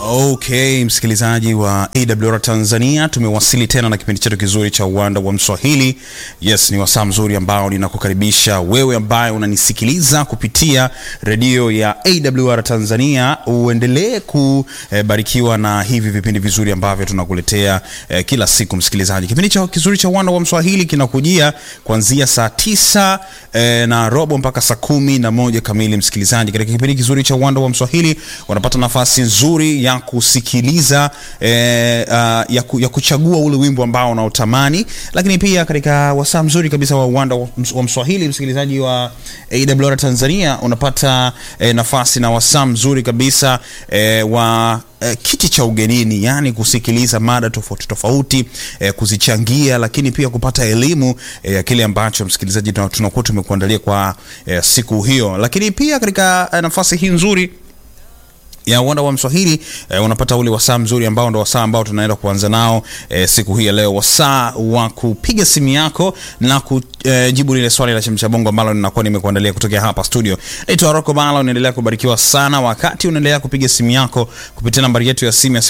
Okay, msikilizaji wa AWR Tanzania, tumewasili tena na kipindi chetu kizuri cha uwanda wa Mswahili. Yes, ni wasaa mzuri ambao ninakukaribisha wewe ambaye unanisikiliza kupitia redio ya AWR Tanzania, uendelee kubarikiwa na hivi vipindi vizuri ambavyo tunakuletea eh, kila siku. Msikilizaji, kipindi cha kizuri cha uwanda wa Mswahili kinakujia kuanzia saa tisa eh, na robo mpaka saa kumi na moja kamili. Msikilizaji, katika kipindi kizuri cha uwanda wa Mswahili unapata nafasi nzuri ya kusikiliza eh, uh, ya, ku, ya kuchagua ule wimbo ambao unaotamani, lakini pia katika wasaa mzuri kabisa wa uwanda wa, wa Mswahili, msikilizaji wa AWR Tanzania, unapata eh, nafasi na wasaa mzuri kabisa eh, wa eh, kiti cha ugenini, yani kusikiliza mada tofauti tofauti eh, kuzichangia, lakini pia kupata elimu ya eh, kile ambacho msikilizaji tunakuwa tumekuandalia kwa eh, siku hiyo, lakini pia katika eh, nafasi hii nzuri ya uwanda wa Mswahili eh, unapata ule wasaa mzuri ambao ndo wasaa ambao tunaenda kuanza nao eh, siku hii ya leo, wasaa wa kupiga simu yako na kujibu lile swali la chemsha bongo ambalo ninakuwa nimekuandalia kutokea hapa studio. Naitwa Rocco Bala, unaendelea kubarikiwa sana wakati unaendelea kupiga simu yako kupitia nambari yetu ya simu ya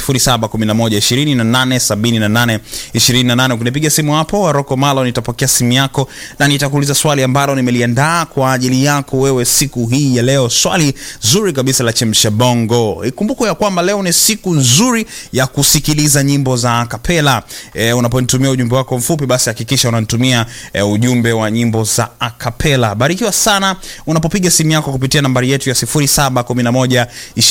0711287828. Ukinipiga simu hapo Rocco Malo, nitapokea simu yako na nitakuuliza swali ambalo nimeliandaa kwa ajili yako wewe siku hii ya leo, swali zuri kabisa la chemsha bongo. Ikumbuko ya kwamba leo ni siku nzuri ya kusikiliza nyimbo za akapela. E, unaponitumia ujumbe wako mfupi, basi hakikisha unanitumia e, ujumbe wa nyimbo za akapela. Barikiwa sana unapopiga simu yako kupitia nambari yetu ya 0711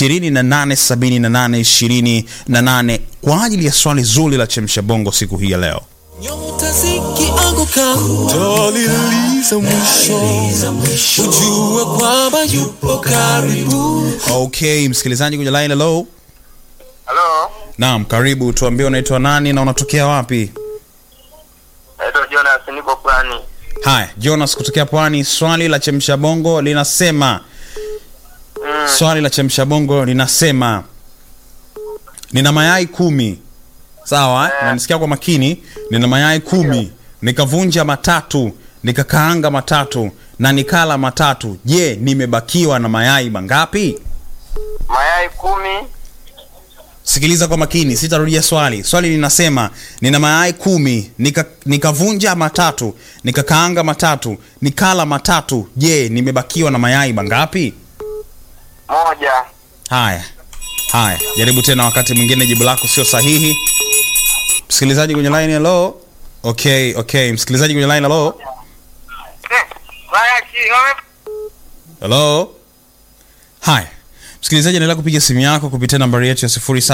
2878 28 kwa ajili ya swali zuri la chemsha bongo siku hii ya leo. Nyota zikianguka utaliliza mwisho, ujue kwamba yupo karibu. Okay, msikilizaji kwenye line, hello. Halo, Naam, karibu. Tuambie unaitwa nani na unatokea wapi? naitwa Jonas, niko Pwani. Haya, Jonas kutokea Pwani. Swali la chemsha bongo linasema Mm, swali la chemsha bongo linasema nina mayai kumi. Sawa, eh? Unanisikia kwa makini? Nina mayai kumi, nikavunja matatu, nikakaanga matatu na nikala matatu. Je, nimebakiwa na mayai mangapi? mayai kumi. Sikiliza kwa makini, sitarudia swali. Swali linasema nina mayai kumi, nika, nikavunja matatu, nikakaanga matatu, nikala matatu. Je, nimebakiwa na mayai mangapi? Moja. Haya, haya, jaribu tena wakati mwingine, jibu lako sio sahihi. Msikilizaji kwenye line, hello. Okay, okay, msikilizaji kwenye line, hello. Eh, mayai ki- wame- Hello. Haya. Msikilizaji endelea kupiga simu yako kupitia nambari yetu ya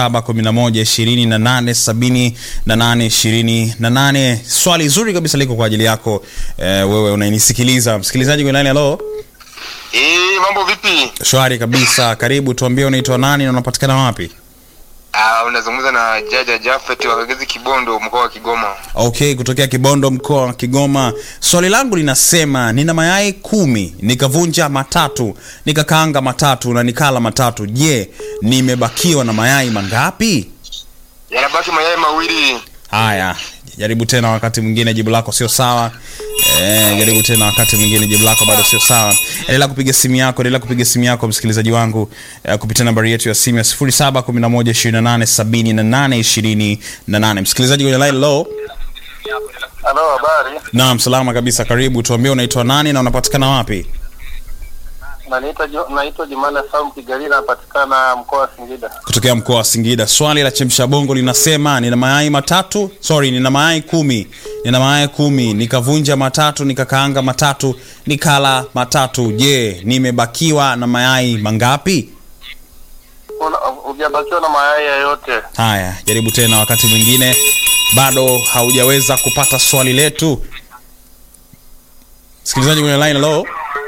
0711287828. Swali zuri kabisa liko kwa ajili yako eh, wewe unanisikiliza. Msikilizaji kwenye line, hello. Eh, mambo vipi? Shwari kabisa. Karibu, tuambie unaitwa nani na unapatikana wapi? Ah, unazungumza na Jaja Jafet wa Kagezi Kibondo, mkoa wa Kigoma. Okay, kutokea Kibondo mkoa wa Kigoma. Swali langu linasema nina mayai kumi, nikavunja matatu, nikakaanga matatu na nikala matatu. Je, nimebakiwa na mayai mangapi? Yanabaki mayai mawili. Haya, jaribu tena wakati mwingine, jibu lako sio sawa. Eh, jaribu tena wakati mwingine, jibu lako bado sio sawa. Endelea kupiga simu yako, endelea kupiga simu yako msikilizaji wangu eh, kupitia nambari yetu ya simu ya 0711287828. Msikilizaji kwenye line low. Halo, habari? Naam, salama kabisa. Karibu, tuambie unaitwa nani na unapatikana wapi? Naitwa naitwa Jumana Saum Kigali, napatikana mkoa wa Singida. Kutokea mkoa wa Singida. Swali la chemsha bongo linasema nina mayai matatu, sorry, nina mayai kumi, nina mayai kumi, nikavunja matatu, nikakaanga matatu, nikala matatu. Je, nimebakiwa na mayai mangapi? Hujabakiwa na mayai yoyote. Haya, jaribu tena wakati mwingine. Bado haujaweza kupata swali letu. Msikilizaji kwenye line, hello.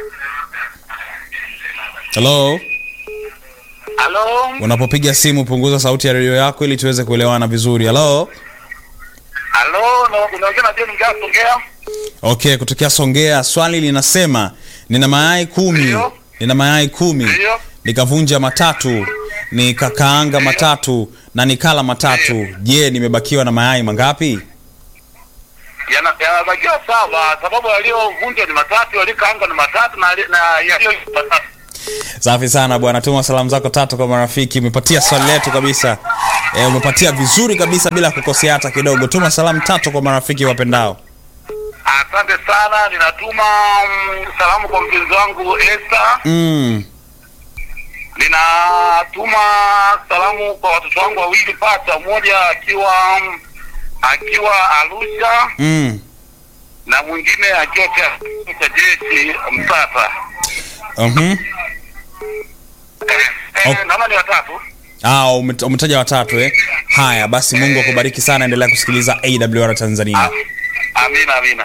Hello. Halo, Unapopiga simu punguza sauti ya redio yako ili tuweze kuelewana vizuri. Hello. halo, unaongea na John Mgaa Songea? Okay, kutokea Songea. Swali linasema nina mayai kumi, Ndio. nina mayai kumi, Ndio. nikavunja matatu, nikakaanga matatu na nikala matatu. Je, nimebakiwa na mayai mangapi? Yana- Yanabakiwa sawa, sababu yaliyovunjwa ni matatu, yaliyokaanga ni matatu na na yaliyo matatu. safi sana bwana tuma salamu zako tatu kwa marafiki umepatia swali letu kabisa e, umepatia vizuri kabisa bila kukosea hata kidogo tuma salamu tatu kwa marafiki wapendao Asante sana, ninatuma mm, salamu kwa mpenzi wangu Esther. mm. Ninatuma salamu kwa watoto wangu wawili pacha, mmoja akiwa mm, akiwa Arusha Mm. na mwingine akiwa cha cha jeshi Msata. Uh-huh. Eh, eh, naona ni watatu. Ah, umet- umetaja watatu eh? haya basi mungu akubariki sana endelea kusikiliza awr tanzania Amina, amina.